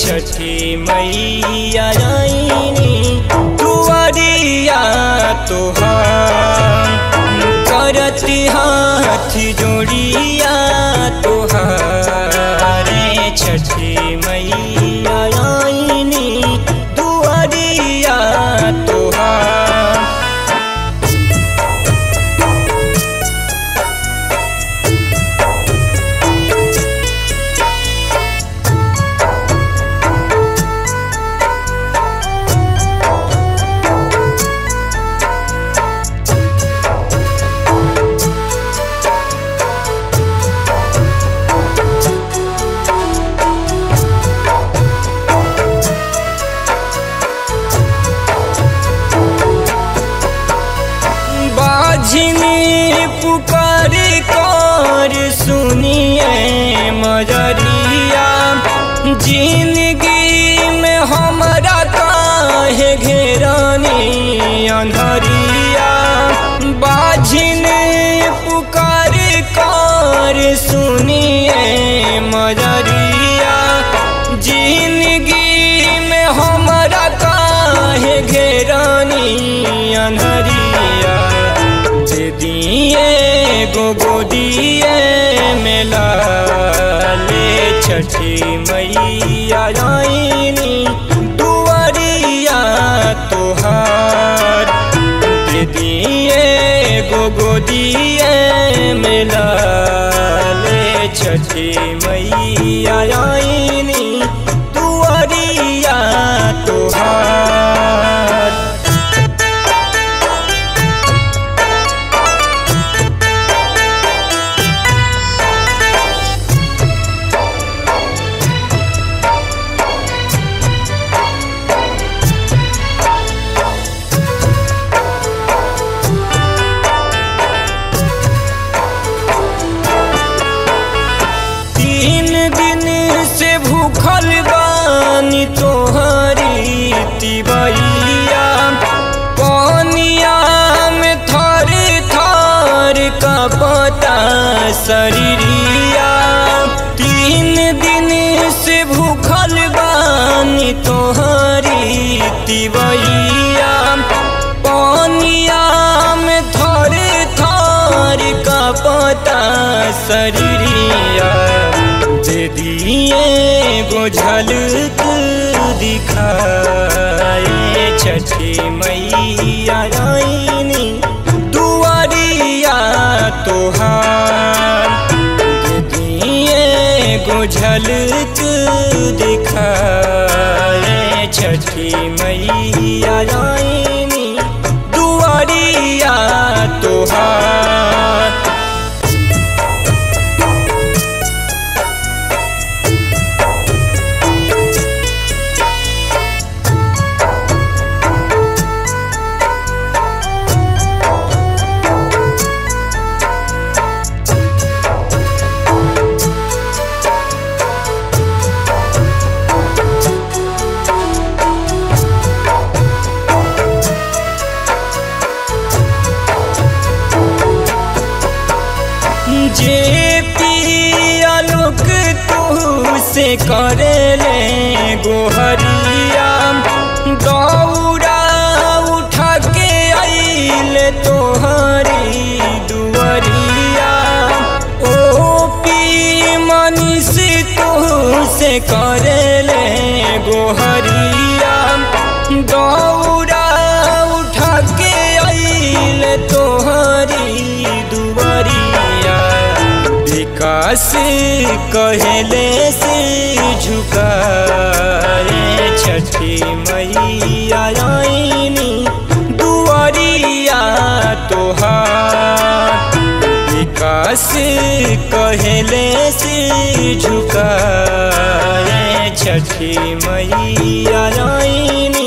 छठी मैया आईनी दुआरिया तोहार करती हाथ जोड़िया तोहारे छठी मैया आईनी दुआरिया तोहार बाझिनी पुकार कर सुनिए मजरिया जिंदगी में हमरा काहे घेरानी अंधरिया बाझिन पुकार कर सुनिए मजरिया जिंदगी में हमरा काहे घेरानी अंधरिया दे दिए गो गोदिए मेला ले छठी मैया आईनी दुआरिया तोहार दे दिए गो गोदिए मेला ले छठी मैया आईनी दुआरिया तोहार तीन दिन से भूखल बानी तोहरी तिवैया पानिया में थर थर का पता शरीरिया तीन दिन से भूखल बानी तोहरी तिवैया पानिया में थर थर का पता शरीरिया दे दिए गो झलक दिखाए छठी मैया आईनी दुआरिया तोहार दे दिए गो झलक दिखाए छठी मैया आईनी दुआरिया तोहार जे पियालोक तू से करे ले गोहरिया दौड़ा उठा के आइल तोहरी दुआरिया ओ पी मनीष तू से करे ले गोहरिया दौड़ा उठा के आइल तोहरी दुआरिया विकास कहले से झुकाए छठी मैया आईनी दुआरिया तोहार विकास कहले से झुकाए छठी मैया आईनी